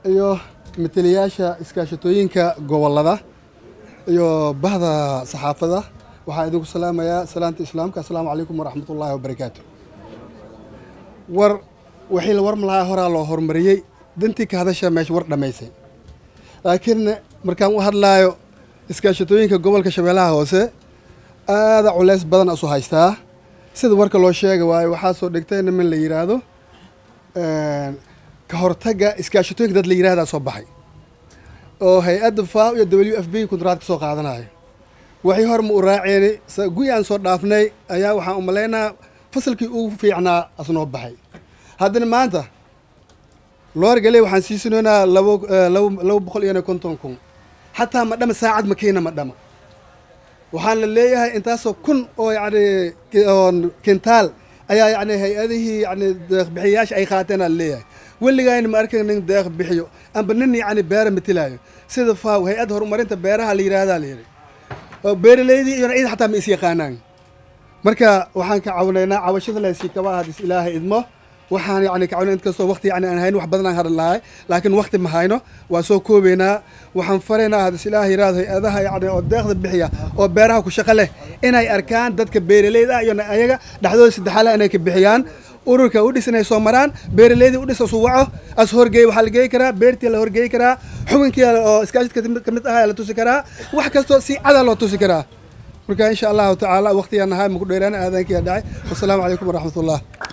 iyo matalayaasha iskaashatooyinka gobollada iyo bahda saxaafada waxaa idinku salaamayaa salaanta islaamka assalaamu calaykum waraxmatullaahi wabarakaatu war wixii la warma lahaa horaa loo horumariyey dantii ka hadasha meesha war dhammaysay laakiin markaan u hadlaayo iskaashatooyinka gobolka shabeellaha hoose aada culeys badan isu haystaa sida warka loo sheega waayo waxaa soo dhigtay niman la yidhaahdo ka hortagga iskaashatooyinka dad la yidhahdaa soo baxay oo hay-adda faaw iyo w f b kuntraad ka soo qaadanayo waxii hor ma u raaceeni guyi aan soo dhaafnay ayaa waxaan u malaynaa fasalkii ugu fiicnaa asnoo baxay haddana maanta loorgale waxaan siisinoynaa labo labo boqol iyo konton kun xataa ma dhama saacad makiina ma dhama waxaan la leeyahay intaasoo kun oo yacni kintaal ayaa yacni hay-adihii yacni deeqbixiyayaasha ay qaateen aan leeyahay weligayna ma arkan nin deeq bixiyo amba nin yacni beera matilaayo sida faaw hay-adda horumarinta beeraha la yidhahdaa la yidhi oo beeraleydii iyona ciid xataa ma is yaqaanaan marka waxaan ka cawinaynaa cawashada layskii kaba hadis ilaahay idmo waxaan yani ka cawnay inkastoo waqti yani aan hayno wax badan aan hadhan lahay laakiin waqti ma hayno waan soo koobeynaa waxaan faraynaa hadis ilaah yiraahdo hay-adaha yani oo deeqda bixiya oo beeraha ku shaqo leh inay arkaan dadka beeraleyda ah iyo ayaga dhexdooda saddexaala inay ka bixiyaan ururka u dhis inay soo maraan beeraleydii u dhis asu waco as horgeey waxaa la geey karaa beertii la horgeey karaa xubinkii oo iskaashidka ka mid ahaa la tusi karaa wax kastoo si cadaa loo tusi karaa marka insha allahu tacaala waqtigaan nahay maku dheeraan aadaankiyaa dhacay wasalaamu calaykum waraxmatullah